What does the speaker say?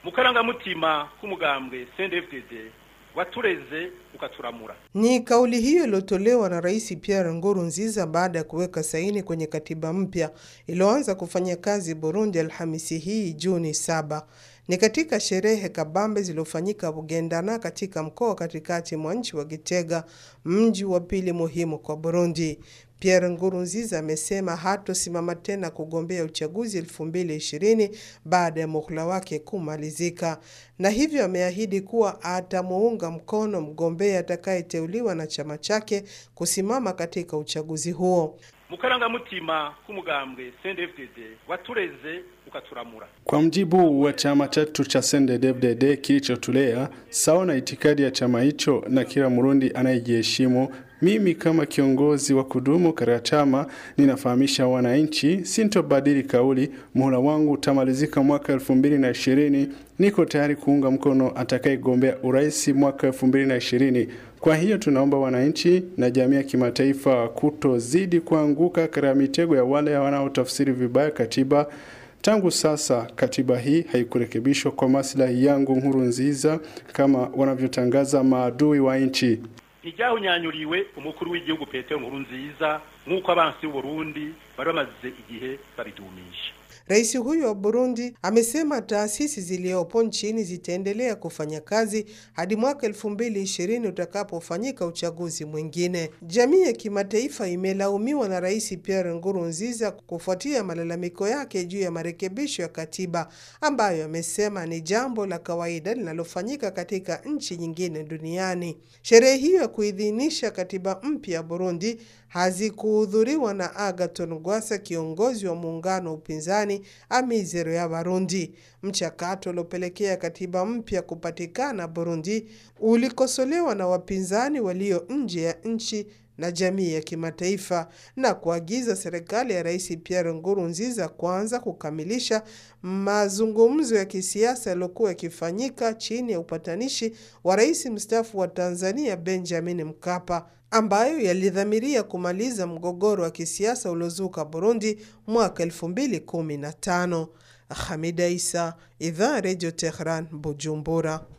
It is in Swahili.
mu karangamutima k'umugambwe CNDD-FDD watureze ukaturamura. Ni kauli hiyo iliyotolewa na Rais Pierre Nkurunziza baada ya kuweka saini kwenye katiba mpya iliyoanza kufanya kazi Burundi Alhamisi hii Juni saba. Ni katika sherehe kabambe zilizofanyika Bugendana katika mkoa wa katikati mwa nchi wa Gitega, mji wa pili muhimu kwa Burundi. Pierre Nkurunziza amesema hatosimama tena kugombea uchaguzi 2020 baada ya muhula wake kumalizika, na hivyo ameahidi kuwa atamuunga mkono mgombea atakayeteuliwa na chama chake kusimama katika uchaguzi huo. mu karangamutima k'umugambwe CNDD-FDD watureze ukaturamura. Kwa mjibu wa chama chetu cha CNDD-FDD kilichotulea sawa na itikadi ya chama hicho na kila Murundi anayejiheshimu, mimi kama kiongozi wa kudumu katika chama ninafahamisha wananchi, sintobadili kauli. Muhula wangu utamalizika mwaka elfu mbili na ishirini. Niko tayari kuunga mkono atakayegombea urais mwaka elfu mbili na ishirini. Kwa hiyo tunaomba wananchi na jamii ya kimataifa kutozidi kuanguka katika mitego ya wale wanaotafsiri vibaya katiba. Tangu sasa katiba hii haikurekebishwa kwa maslahi yangu Nkurunziza kama wanavyotangaza maadui wa nchi. ntiryahonyanyuriwe umukuru w'igihugu Petero Nkurunziza nk'uko abansi b'Uburundi bari bamaze igihe babidumisha. Rais huyo wa Burundi amesema taasisi zilizopo nchini zitaendelea kufanya kazi hadi mwaka 2020 utakapofanyika uchaguzi mwingine. Jamii ya kimataifa imelaumiwa na Rais Pierre Nkurunziza kufuatia malalamiko yake juu ya marekebisho ya katiba ambayo amesema ni jambo la kawaida linalofanyika katika nchi nyingine duniani. Sherehe hiyo ya kuidhinisha katiba mpya ya Burundi hazikuhudhuriwa na Agathon Rwasa, kiongozi wa muungano wa upinzani Amizero ya Barundi. Mchakato uliopelekea katiba mpya kupatikana Burundi ulikosolewa na wapinzani walio nje ya nchi na jamii ya kimataifa na kuagiza serikali ya Rais Pierre Nkurunziza kwanza kukamilisha mazungumzo ya kisiasa yaliyokuwa yakifanyika chini ya upatanishi wa rais mstaafu wa Tanzania Benjamin Mkapa ambayo yalidhamiria kumaliza mgogoro wa kisiasa uliozuka Burundi mwaka 2015. Hamida Isa, Idhaa Radio Tehran, Bujumbura.